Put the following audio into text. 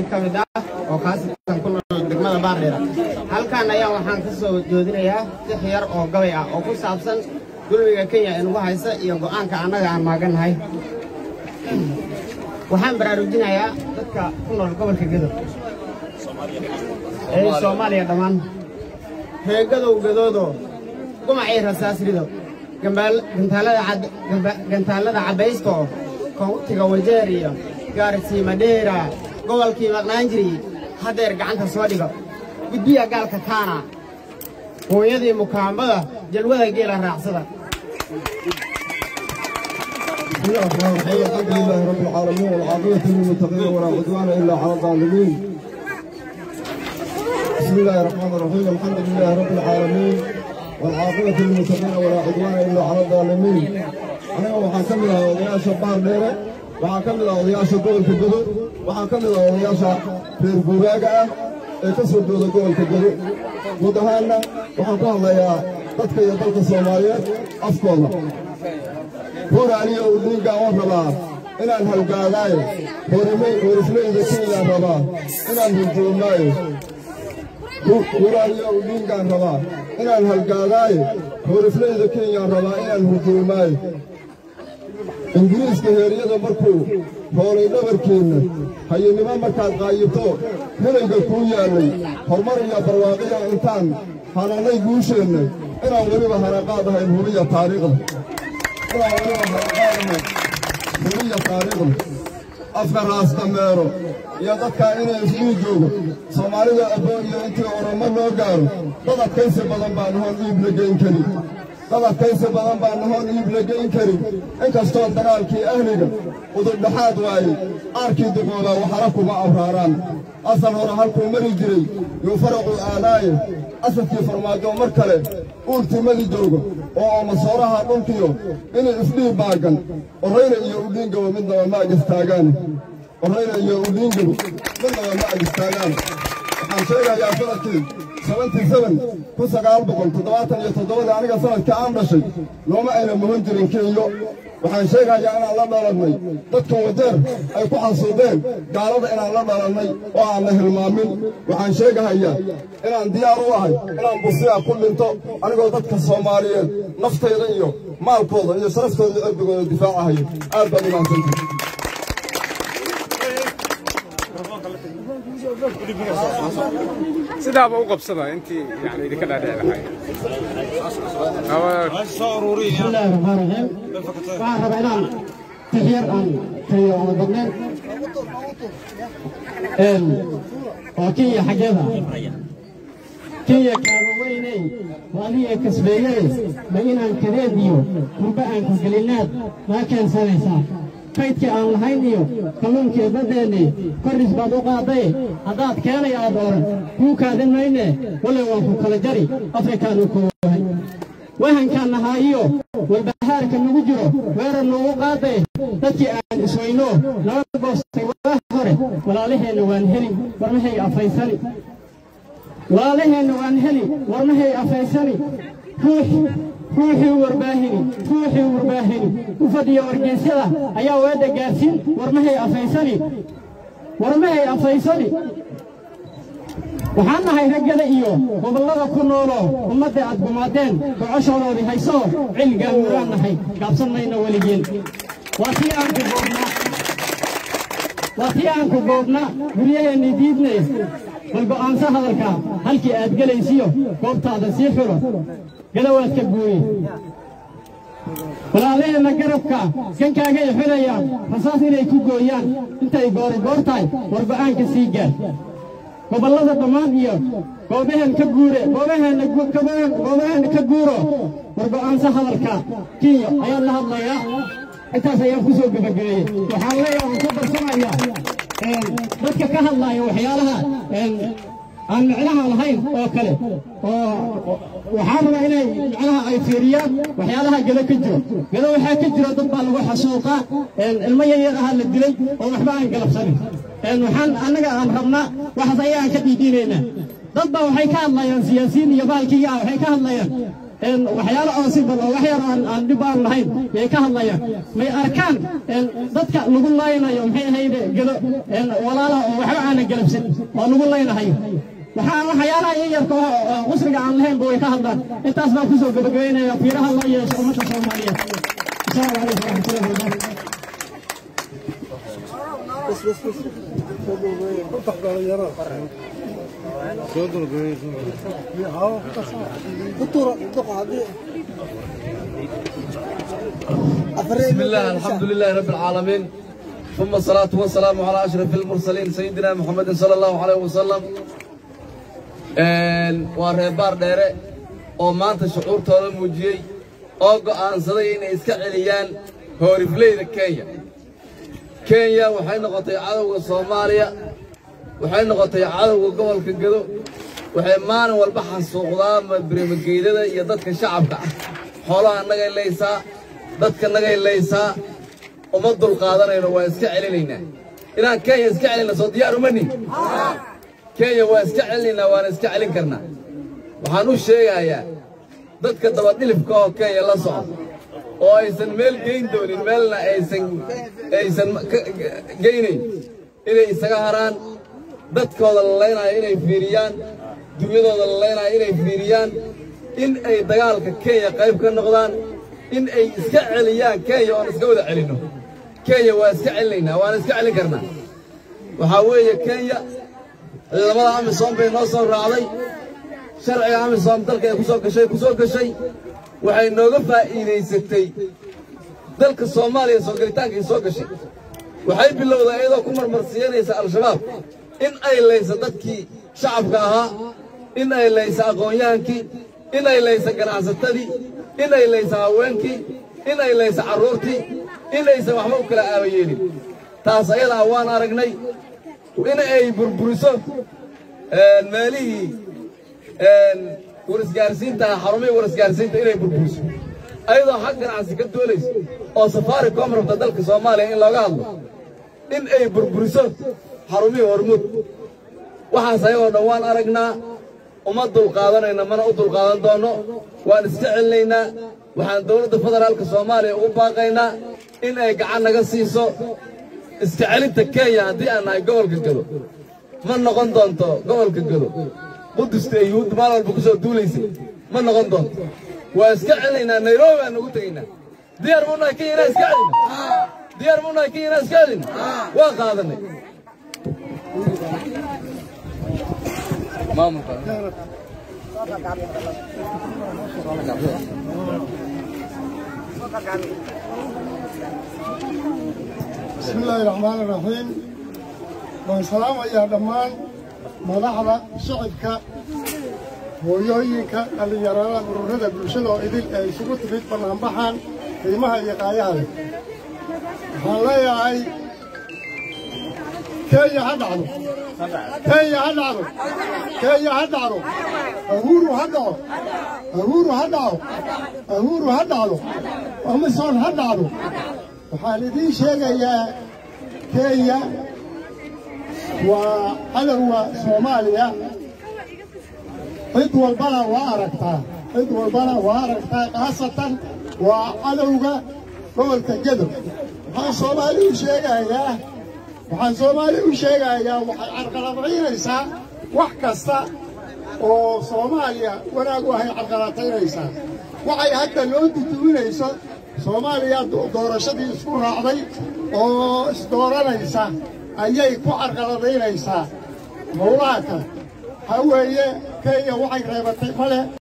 ka mid ah oo khaasatan ku nool degmada baardheera halkan ayaa waxaan ka soo joodinayaa six yar oo gabay ah oo ku saabsan dulmiga kenya ee nagu haysa iyo go'aanka annaga aan maagannahay waxaan baraarujinayaa dadka ku nool gobolka gadow ee soomaaliya dhammaan reegadow gadoodo gumacii rasaas rido gantaallada cabbaysta oo koontiga wajeer iyo gaarsiima dheera gobolkii maqnaan jiray haddeer gacanta soo dhigo gudbiya gaalka kaana hooyadii mukaambada jalwada geela raacsada بسم الله الرحمن الرحيم الحمد لله رب العالمين والعاقبة للمتقين ولا عدوان إلا على الظالمين بسم الله الرحمن الرحيم الحمد لله رب العالمين والعاقبة للمتقين ولا عدوان إلا على الظالمين أنا waxaan ka mid ahaa odayaasha baar dheere waxaan ka mid ahaa odayaasha gobolka gedo waxaan ka mid ahaa odayaasha reer guuraaga ah ee ka soo dooda gobolka gedo guud ahaanna waxaan ku hadlayaa dadka iyo dalka soomaaliyeed afkooda hor aniga uu dhiigga oo rabaa inaan halgaagaayo horislayda kenyaan rabaa inaan hurjoomaayo hor aniga uu dhiiggaan rabaa inaan halgaagaayo horislayda kenyaan rabaa inaan hurjoomaayo ingiriiska heeryada markuu hoolay dhabarkeenna hayinimo markaad qaayibto helayga kuu yaallay horumar iyo barwaaqiya intaan hananay guusheenna inaan weliba hanaqaadahayn hubiya taariikhda hubiya taariikhda afka raas dameero iyo dadkaa inay isuu joogo soomaalida abboon iyo intii oramo loo gaaro dad adkaysi badan baan hoon iib la geyn karin dad adkaysi badan baan hoon iib la geyn karin inkastoo dagaalkii ahliga udurdhaxaad waaye aarkii duqoodaa waxala kuma abraaraan asal hore halkuu mari jiray yuu faraqu aadaaye asadkii farmaajo mar kale uurtimadi joogo oo omasooraha dhulkiyo inay isdhiib baagan orayna iyo udhiingaba midnaba ma agistaagaan orayna iyo udhiingaba midnaba ma agistaagaan waxaan sheegayaa sanadkii seventy seven kun sagaal boqol toddobaatan iyo toddobadii aniga sanadkii aan dhashay looma ayna muhan jirin kenyo waxaan sheegayaa inaan la dhalannay dadka wadeer ay ku xasuudeen gaalada inaan la dhalannay oo aanna hilmaamin waxaan sheegahayaa inaan diyaar u ahay inaan busiya ku dhinto anigoo dadka soomaaliyeed naftayda iyo maalkooda iyo sharaftooda iyo cirdigooda difaacahayo aad baad imaansantahay sidaaba u qabsada intii yani idinka dhaadhici lahay بسم الله الرحمن الرحيم waxaan rabaa inaan tixyar aan kariyo oona badnayn waa kenya xaggeeda kenya kaaba weyney waadiga kasbeeyey ma inaan kadeed iyo gurba aan ku gelinaad maa keensanaysaa kaydkii aan lahayn iyo kalluunkii baddeennii korris baad u qaadday haddaad keenay aad oran kuu kaadin mayne wallay waan ku kala jari afrikaan u koowahay wahankaan nahaa iyo walbahaarka nagu jiro weerar noogu qaaday dadkii aan isweyno nala goostay waa hore walaalaheenna waan heli warmahay afaysani walaalaheenna waan heli warmahay afaysani ruux ruuxii warbaahini ruuxii warbaahini u fadhiya wargeysyada ayaa weedha gaarsiin warmahay afaysani warmahay afaysani waxaan nahay raggada iyo gobollada ku nooloo ummadda aad gumaadeen gocoshooloodii haysoo cilgaan muraan nahay gaabsan mayna weligeen waa tii aan ku boobnaa waa tii aan ku boobnaa guryaheennii diidnay bal go'aanso hadalkaa halkii aad gelaysiyo goobtaada sii xulo gadawaadka guuye walaalaheenna garabka gankaagay xulayaan rasaas inay ku gooyaan intay goorigoor tahay warba'aanka sii gaar gobollada dhammaan iyo goobaheen ka guure goobaheenna goobaheenna ka guuro wargo'aansa hadalka kenya ayaan la hadlayaa intaas ayaan ku soo gebagabeeyey waxaan leeyahay waan ku darsanayaa dadka ka hadlaya waxyaalaha aan micnaha lahayn oo kale oo waxaan rabaa inay micnaha ay fiiriyaan waxyaalaha gado ka jiro gado waxaa ka jiro dad baa lagu xasuuqaa ilmo yaryar ahaa la dilay oo waxba aan galabsanin waxaan annaga aan rabnaa waxaas ayaan ka dhiidhiinaynaa dad baa waxay ka hadlayaan siyaasiyiin iyo baalkiiga ah waxay ka hadlayaan een waxyaalo oo si bal oo wax yar aan aan dhib aan lahayn yay ka hadlayaan may arkaan een dadka lagu laynayo maxay ahayde gado een walaalaha oo waxba aanan galabsan oo lagu laynahayo waxaa waxyaalaha yaryarka oo qusriga aan lahaynba way ka hadlaan intaas baan kusoo gabagabeynaya fiiraha loo yeesho ummadda soomaaliyeed asalaamu calaykum waraxmatullahi wabarakaatu بسم الله الحمد لله رب العالمين ثم الصلاة والسلام على أشرف المرسلين سيدنا محمد صلى الله عليه وسلم waa reebaar dheere oo maanta shucuurtooda muujiyey oo go'aansaday inay iska celiyaan hoorifleyda kenya kenya waxay noqotay cadowga soomaaliya waxay noqotay cadowga gobolka gado waxay maalin walba xasuuqdaa birmageydada iyo dadka shacabka ah xoolaha nagay laysaa dadka nagay laysaa uma dulqaadanayno waa iska celinaynaa inaan kenya iska celinna soo diyaar uma nihin kenya waa iska celinaynaa waana iska celin karnaa waxaan u sheegayaa dadka dabadhilifka oo kenya la socda oo aysan meel geyn doonin meelna aysan aysan geynayn inay isaga haraan dadkooda la laynayo inay fiiriyaan dunyadooda la laynayo inay fiiriyaan in ay dagaalka kenya qayb ka noqdaan in ay iska celiyaan kenya oon iska wada celinno kenya waa iska celinaynaa waana iska celin karnaa waxaa weeye kenya ciidamada amisom bay noo soo raacday sharciga amisom dalka ay ku soo gashay ku soo gashay waxay nooga faa'iidaysatay dalka soomaaliya soo gelitaankay soo gashay waxay bilowday iyadoo ku marmarsiinaysa al-shabaab in ay laysa dadkii shacabka ahaa in ay laysa aqoon-yahankii in ay laysa ganacsatadii in ay laysa haweenkii in ay laysa carruurtii in aysan waxba u kala aabayeelin taas ayadaa waan aragnay in ay burburiso meelihii warisgaarsiinta xarumihii warisgaarsiinta inay burburiso ayadoo xag ganacsi ka doolayso oo safaari koom rabta dalka soomaaliya in looga hadlo in ay burburiso xarumihii hormuud waxaas ayagoo dhan waan aragnaa uma dulqaadanayna mana u dulqaadan doonno waan iska celinaynaa waxaan dowladda federaalka soomaaliya ugu baaqaynaa in ay gacan naga siiso iska celinta kenya haddii aan nahay gobolka gado ma noqon doonto gobolka gado qudusta ee yuhuudda maalin walba ku soo duulaysay ma noqon doonto waa iska celinaynaa nairobi baan ugu tegaynaa diyaar buu nahay kenya inaan iska celina diyaar buu nahay kenya inaan iska celina waa qaadanay maamulka بسم الله الرحمن الرحيم والسلام يا دمان مدحدا شعبك hooyooyinka dhallinyarada ururada bulshada oo idil ay isugu timid bannaanbaxan qiimaha iyo qaayaha leh waxaan leeyahay kenya ha dhacdo kenya ha dhacdo kenya ha dhacdo ahuru ha dhaco ahuru ha dhaco ahuru ha dhacdo amisom ha dhacdo waxaan idiin sheegayaa kenya waa cadowga soomaaliya cid walbana waa aragtaa cid walbana waa aragtaa khaasatan waa cadowga gobolka gedow waxaan soomaali u sheegayaa waxaan soomaali u sheegayaa waxay carqaladaynaysaa wax kasta oo soomaaliya wanaag u ahay carqaladaynaysaa waxay hadda loo duduwinayso soomaaliya doorashadii isku raacday oo isdooranaysa ayay ku carqaladaynaysaa howlaha kale waxaa weeye kenya waxay reebatay male